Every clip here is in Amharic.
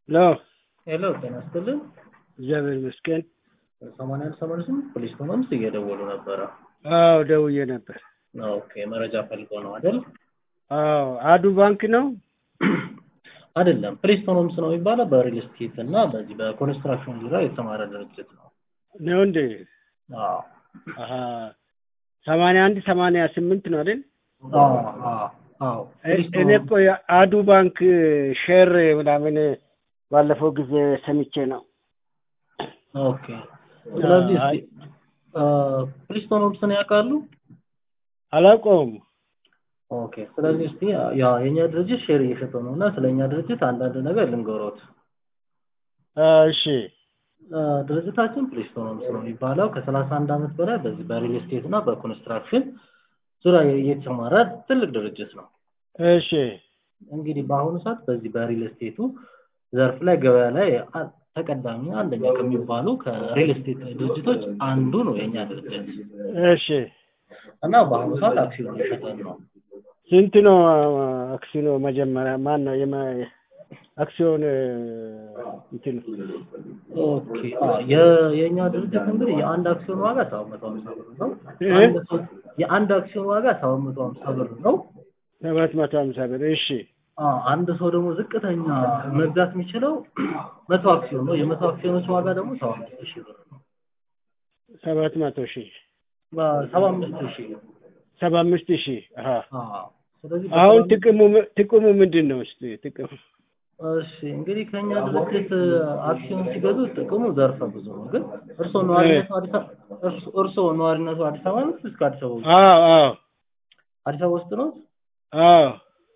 ሄሎ ሄሎ ጤና ይስጥልን። እግዚአብሔር ይመስገን። ሰማንያ አንድ ሰማንያ ስምንት ፖሊስ ኮመንስ እየደወሉ ነበረ። አዎ ደውዬ ነበር። ኦኬ መረጃ ፈልገው ነው አይደል? አዎ አዱ ባንክ ነው። አይደለም ፕሪስቶን ሆምስ ነው የሚባለው በሪል ስቴት እና በዚህ በኮንስትራክሽን ዙሪያ የተሰማረ ድርጅት ነው። ነው እንዴ? አዎ አሀ ሰማንያ አንድ ሰማንያ ስምንት ነው አይደል? አዎ አዎ አዎ እኔ እኮ የአዱ ባንክ ሼር ምናምን ባለፈው ጊዜ ሰምቼ ነው። ኦኬ ስለዚህ እስኪ ፕሪስቶን ሆምስን ያውቃሉ? አላውቀውም። ኦኬ ስለዚህ እስቲ ያ የኛ ድርጅት ሼር እየሸጠው ነው እና ስለኛ ድርጅት አንዳንድ ነገር ልንገሮት። እሺ ድርጅታችን ፕሪስቶን ሆምስ ነው የሚባለው ከሰላሳ አንድ ዓመት በላይ በዚህ በሪል ስቴት እና በኮንስትራክሽን ዙሪያ የተሰማራ ትልቅ ድርጅት ነው። እሺ እንግዲህ በአሁኑ ሰዓት በዚህ በሪል ስቴቱ ዘርፍ ላይ ገበያ ላይ አ- ተቀዳሚ አንደኛ ከሚባሉ ከሪል ስቴት ድርጅቶች አንዱ ነው የኛ ድርጅት እሺ እና በአሁኑ ሰዓት አክሲዮን እየሸጠን ነው። ስንት ነው አክሲዮኑ? መጀመሪያ ማን ነው የመ- አክሲዮን እንትን ኦኬ አ- የ- የእኛ ድርጅት እንግዲህ የአንድ አክሲዮን ዋጋ ሰባት መቶ ሀምሳ ብር ነው። አንድ ሰው የአንድ አክሲዮን ዋጋ ሰባት መቶ ሀምሳ ብር ነው። ሰባት መቶ ሀምሳ ብር እሺ አ፣ አንድ ሰው ደግሞ ዝቅተኛ መግዛት የሚችለው መቶ አክሲዮን ነው። የመቶ አክሲዮኖች ዋጋ ደግሞ ሰባ አምስት ሺህ ብር ነው። ሰባት መቶ ሺህ ሰባ አምስት ሺህ ሰባ አምስት ሺህ አሀ አ፣ ስለዚህ አሁን በሰባ- ጥቅሙ ጥቅሙ ምንድን ነው? እስቲ ጥቅሙ እሺ እንግዲህ ከኛ ድርጅት አክሲዮን ሲገዙ ጥቅሙ ዘርፈ ብዙ ነው። ግን እርስዎ ነዋሪነቱ አዲስ አበባ እርስ- እርስዎ ነዋሪነቱ አዲስ አበባ ነው እስከ አዲስ አበባ ውስጥ አዎ አዎ አዲስ አበባ ውስጥ ነው? አዎ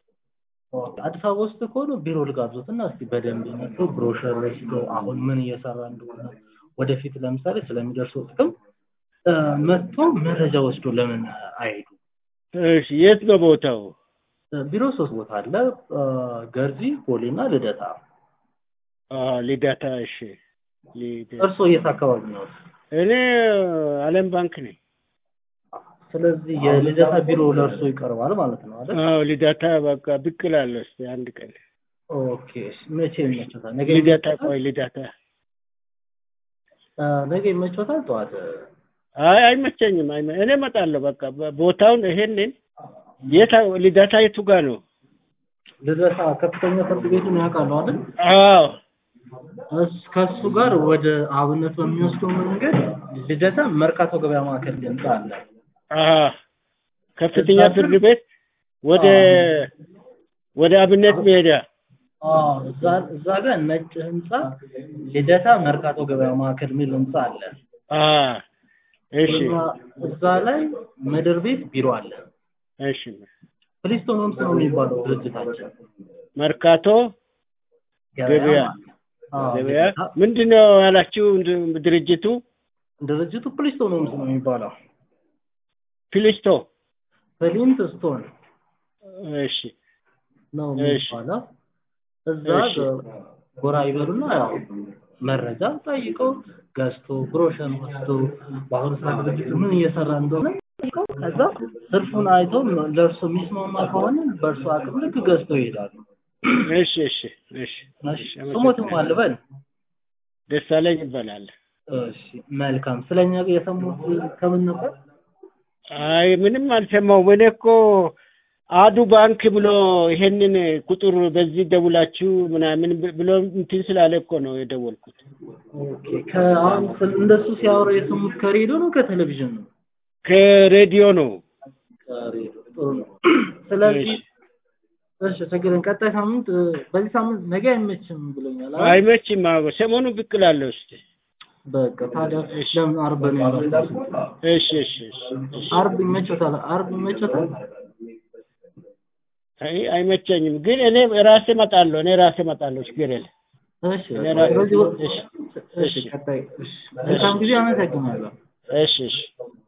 አዲስ አበባ ውስጥ ከሆኑ ቢሮ ልጋብዞት እና እስቲ በደንብ መጥቶ ብሮሸር ወስዶ አሁን ምን እየሰራ እንደሆነ ወደፊት ለምሳሌ ስለሚደርሰው ጥቅም እ፣ መጥቶ መረጃ ወስዶ ለምን አይሄዱ? እሺ የት ነው ቦታው? ቢሮ ሶስት ቦታ አለ፣ እ፣ ገርጂ፣ ቦሌ እና ልደታ። አዎ ልደታ እሺ ልደታ እርስዎ የት አካባቢ ነው? እኔ አለም ባንክ ነኝ። ስለዚህ የልደታ ቢሮ ለእርስዎ ይቀርባል ማለት ነው አይደል? አዎ ልደታ በቃ ብቅ እላለሁ እስኪ አንድ ቀን ኦኬ መቼ ይመቾታል? ነገ ልደታ ይመቾታል? ቆይ ልደታ እ፣ ነገ ይመቾታል? ጠዋት አይ አይመቸኝም። አይመ እኔ እመጣለሁ በቃ በ- ቦታውን ይሄንን የት ልደታ የቱ ጋር ነው? ልደታ ከፍተኛ ፍርድ ቤቱን ያውቃሉ አይደል? አዎ እስ- ከእሱ ጋር ወደ አብነት በሚወስደው መንገድ ልደታ መርካቶ ገበያ ማዕከል ህንጻ አለ። አሀ ከፍተኛ ፍርድ ቤት ወደ ወደ አብነት ሜዳ አዎ፣ እዛ እዛ ጋር ነጭ ህንጻ ልደታ መርካቶ ገበያ ማዕከል የሚል ህንጻ አለ። አሀ እሺ እዛ- እዛ ላይ ምድር ቤት ቢሮ አለ። እሺ ፕሊስቶን ሆምስ ነው የሚባለው ድርጅታችን መርካቶ ገበያ አዎ፣ ገበያ ልደታ። ምንድን ነው ያላችሁ እንድ- ድርጅቱ ድርጅቱ ፕሊስቶን ሆምስ ነው የሚባለው። ፊሊስቶ ፍሊንት ስቶን እሺ ነው እሺ። የሚባለው። እዛ እሺ። ጎራ ይበሉና ያው መረጃ ጠይቀው ገዝቶ ብሮሸር ወስዶ በአሁኑ ሰዓት ድርጅቱ ምን እየሰራ እንደሆነ ጠይቀው ከዛ ትርፉን አይቶ ለእርሱ የሚስማማ ከሆነ በእርሱ አቅም ልክ ገዝተው ይሄዳሉ። እሺ እሺ እሺ እሺ ስሞትም አልበል። ደሳለኝ ይባላል። እሺ መልካም። ስለኛ የሰሙት ከምን ነበር? አይ ምንም አልሰማሁም። እኔ እኮ አዱ ባንክ ብሎ ይሄንን ቁጥር በዚህ ደውላችሁ ምናምን ብ- ብሎ እንትን ስላለ እኮ ነው የደወልኩት። ኦኬ ከአሁን ስለ- እንደሱ ሲያወራ የሰሙት ከሬዲዮ ነው ከቴሌቪዥን ነው? ከሬዲዮ ነው። ከሬዲዮ ጥሩ ነው። ስለዚህ እሺ ችግርን ቀጣይ ሳምንት እ፣ በዚህ ሳምንት ነገ አይመችም ብሎኛል። አይደል? አይመችም። አዎ ሰሞኑን ብቅ እላለሁ እስኪ። በቃ ታዲያ ለምን አርብ ነው ያመጣው? እሺ እሺ እሺ እሺ። አርብ ይመቾታል? አርብ ይመቾታል? አይ አይመቸኝም፣ ግን እኔ ራሴ እመጣለሁ። እኔ ራሴ እመጣለሁ። ችግር የለም። እሺ እኔ ራሴ ስለዚህ እሺ እሺ ቀጣይ እሺ መልካም ጊዜ አመሰግናለሁ። እሺ እሺ